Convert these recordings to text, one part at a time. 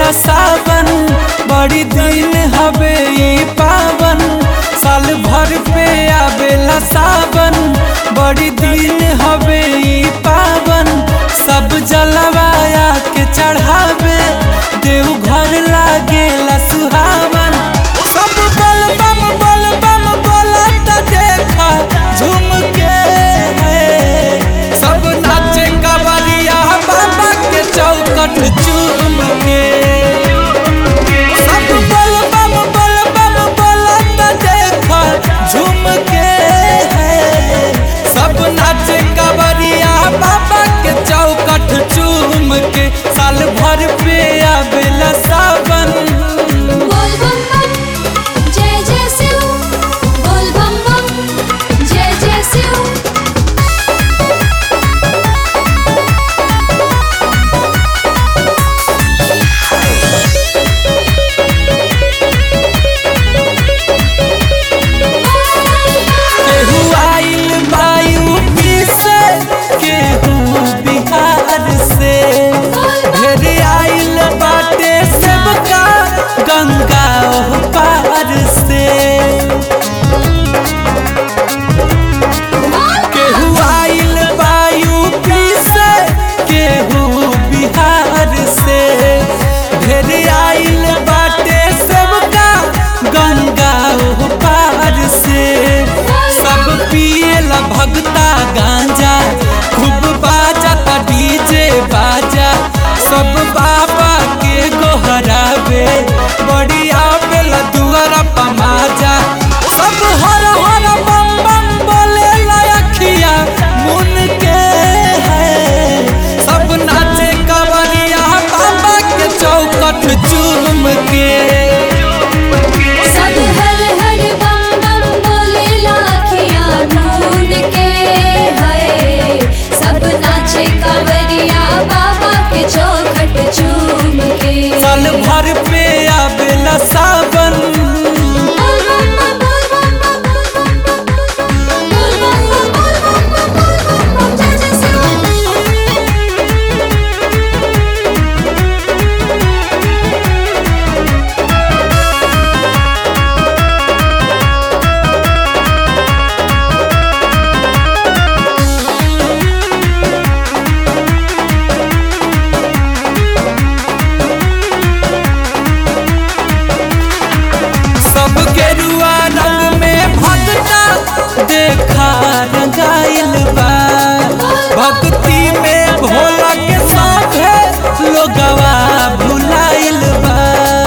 आवेला सावन बड़ी दिन हवे ई पावन साल भर पे आवेला सावन बड़ी दिन हवे ई पावन सब जलवाया के चढ़ावे देव घर लागेला सुहावन सब बल बम बल बम बोलत देखा झूम के है सब नाचे कवरिया बाबा के चौकट चूम के सब बल बम बल बम बोलत देखा झूम के है सब नाचे कवरिया बाबा के चौकट चूम के साल भर पे आवेला सावन बोल बम बम जय जय शिव बोल बम बम जय जय शिव केहू आइल वायु से केहू बिहार से ढेर आइल बाटे सबका गंगा ओह पार से केहू आइल वायु से केहू बिहार से ढेर आइल बाटे सबका गंगा ओह पार से सब पिएला भगता गांजा खूब बाजा ता डीजे बाजा सब बाबा के गोहरावे बड़ी आवेला दुआरा पमाजा सब हर हर बम बम बोले लखिया मुन के है सब नाचे कवरिया बाबा के चौकट चूम के सब हर हर बम बम बोले लाखियाँ ढूंढ के है सब नाचे कांवरिया बाबा के चौखट चूम के साल भर पे आवेला सावन बोल बम बम बोल बम बम बोल बम बम बोल बम बम बोल बम बम जय जय शिव सब गेरुआ रंग में भगता देखा रंगाइल बा भक्ति में भोला के साथे लोगवा भुलाइल बा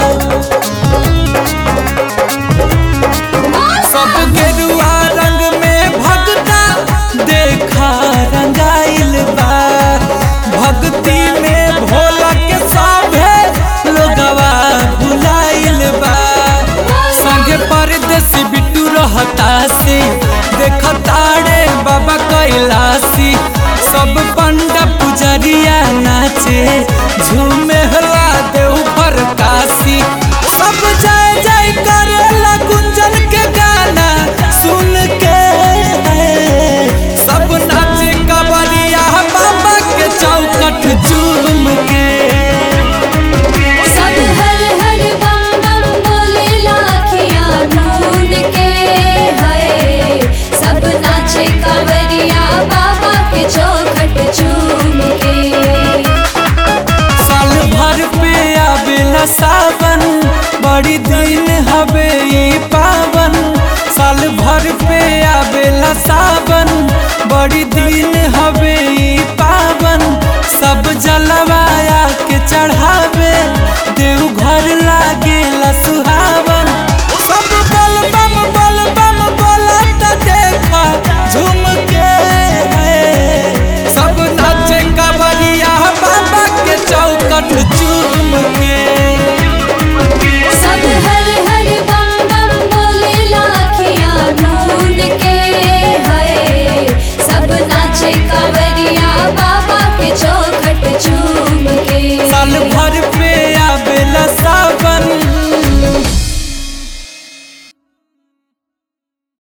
सब गेरुआ रंग में भगता देखा रंगाइल बा भक्ति में भोला के साथे लोगवा भुलाइल बा संगे परदेसी बिट्टू रहता से देखताड़े बाबा कैलासी सब पंडा पुजरिया नाचे झूमे हला देव पर काशी सब जय जय करेला गुंजन के गाना सुन के सब नाचे कवरिया बाबा के चौकट चूम के सब हर हर बम बम बोले लाखियाँ ढूंढ के है सब नाचे कांवरिया बाबा के चौखट चूम के साल भर पे आवेला सावन बड़ी दिन हवे ई पावन साल भर पे आवेला सावन बड़ी